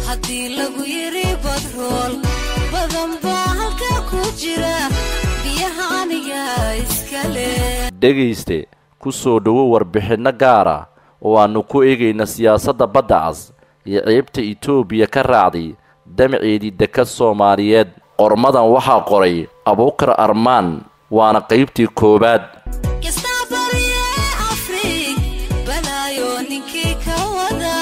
haddii lagu yidhi badrool badan baa halkaa ku jira biyaha aniga iskale dhegayste ku soo dhowo warbixinno gaar ah oo aannu ku eegayna siyaasadda badda cas iyo ceebta itoobiya ka raacday damaceedii dekad soomaaliyeed qormadan waxaa qoray abuukar armaan waana qaybtii koowaad kastaa bariye afrig balaayo ninkii ka wada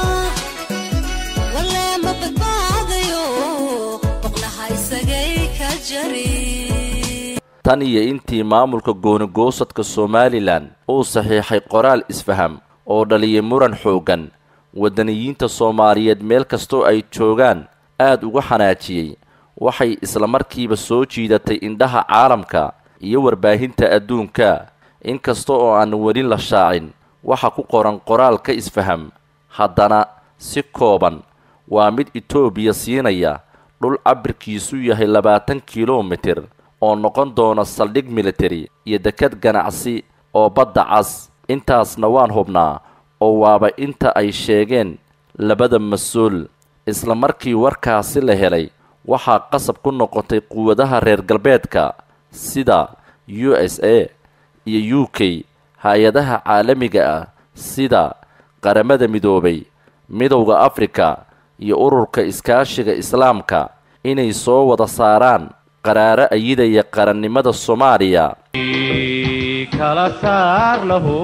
walee ma badbaadayo boqnaha isagay ka jari tan iyo intii maamulka goonigoosadka somalilan uu saxiixay qoraal isfaham oo dhaliyay muran xooggan waddaniyiinta soomaaliyeed meel kastoo ay joogaan aad uga xanaajiyey waxay islamarkiiba soo jiidatay indhaha caalamka iyo warbaahinta adduunka inkasta oo aan weli la shaacin waxa ku qoran qoraalka isfaham haddana si kooban waa mid itoobiya siinaya dhul cabirkiisu yahay labaatan kilomitir oo noqon doona saldhig militari iyo dekad ganacsi oo badda cas intaasna waan hubnaa oo waaba inta ay sheegeen labada mas-uul isla markii warkaasi la helay waxaa qasab ku noqotay quwadaha reer galbeedka sida u s a iyo u k hay-adaha caalamiga ah sida qaramada midoobay midowda afrika iyo ururka iskaashiga islaamka inay soo wada saaraan qaraaro ayidaya qarannimada soomaaliya kala saar lahu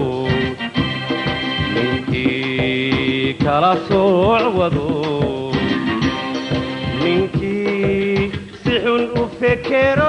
ninkii kala sooc wado ninkii si xun u fekero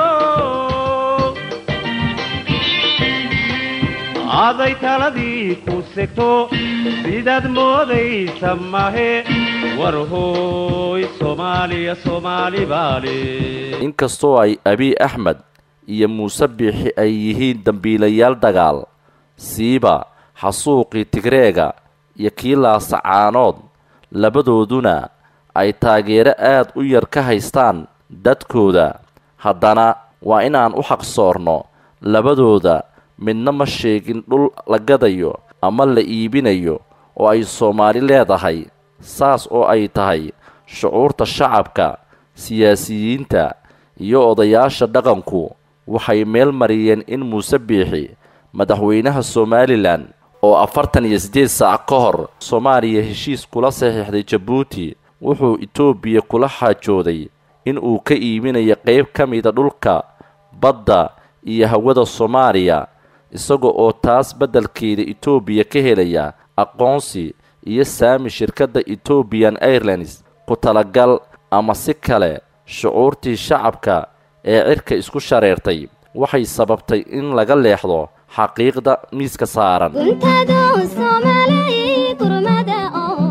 aday taladii ku segto sidaad moodaysa mahe war hooy soomaaliya soomaali baale inkastoo ay abiy axmed iyo muuse biixi ay yihiin dambiilayaal dagaal siiba xasuuqii tigreega iyo kii laasacaanood labadooduna ay taageero aad u yar ka haystaan dadkooda haddana waa inaan u xaqsoorno labadooda midna ma sheegin dhul la gadayo ama la iibinayo oo ay soomaali leedahay saas oo ay tahay shucuurta shacabka siyaasiyiinta iyo odayaasha dhaqanku waxay meel mariyeen in muuse biixi madaxweynaha somalilan oo afartan iyo siddeed saac ka hor soomaaliya heshiis kula saxiixday jabuuti wuxuu itoobiya kula xaajooday in uu ka iibinayo qayb ka mida dhulka badda iyo hawada soomaaliya isaga oo taas beddelkeeda itoobiya ka helaya aqoonsi iyo saami shirkadda ethoobian airlines ku talagal ama si kale shucuurtii shacabka ee cirka isku shareertay waxay sababtay in laga leexdo xaqiiqda miiska saaran guntadu soomaalay gurmada oo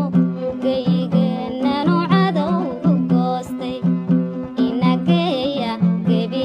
geygeenanu cadowgu goostay inageeya gebi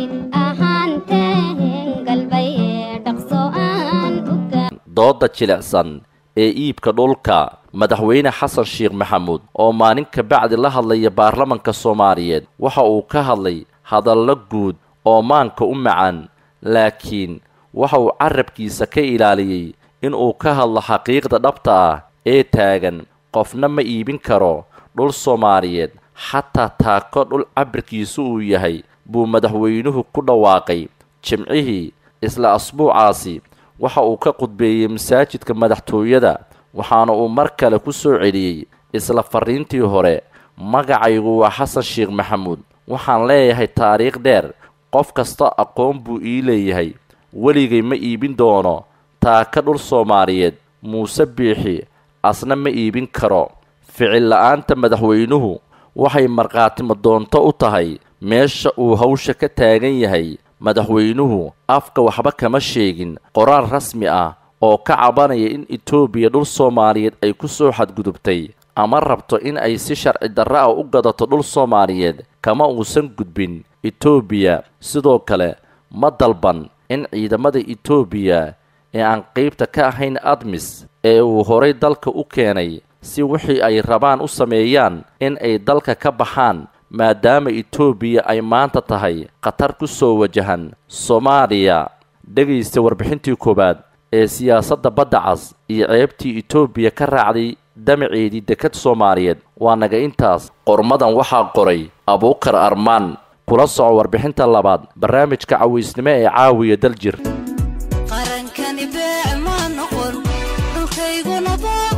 ahaanteen galbayee dhaqso aan u dooda jilicsan ee iibka dhulka madaxweyne xasan sheekh maxamuud oo maalin ka bacdi la hadlaya baarlamanka soomaaliyeed waxa uu ka hadlay hadallo guud oo maanka u macaan laakiin waxa uu carabkiisa ka ilaaliyey in uu ka hadlo xaqiiqda dhabta ah ee taagan qofna ma iibin karo dhul soomaaliyeed xataa taako dhul cabirkiisu uu yahay buu madaxweynuhu ku dhawaaqay jimcihii isla asbuucaasi waxa uu ka qudbeeyey masaajidka madaxtooyada waxaana uu mar kale ku soo celiyey isla fariintii hore magacaygu waa xasan sheekh maxamuud waxaan leeyahay taariikh dheer qof kasta aqoon buu ii leeyahay weligay ma iibin doono taaka dhul soomaaliyeed muuse biixi asna ma iibin karo ficil la-aanta madaxweynuhu waxay markhaatimo doonto u tahay meesha uu hawsha ka taagan yahay madaxweynuhu afka waxba kama sheegin qoraal rasmi ah oo ka cabanaya in etoobiya dhul soomaaliyeed ay ku soo xadgudubtay ama rabto in ay si sharci darro ah u gadato dhul soomaaliyeed kama uusan gudbin etoobiya sidoo kale ma dalban in ciidamada etoobiya ee aan qeybta ka ahayn admis ee uu horay dalka u keenay si wixii ay rabaan u sameeyaan in ay dalka ka baxaan maadaama etoobiya ay maanta tahay khatar ku soo wajahan soomaaliya dhegaysta warbixintii koowaad ee siyaasadda badda cas iyo ceebtii etoobiya ka raacday damaceedii dekad soomaaliyeed waa naga intaas qormadan waxaa qoray abuukar armaan kula soco warbixinta labaad barnaamijka cawaysnimo ee caawiya daljir qarankani beec ma noqon dhulkayguna baa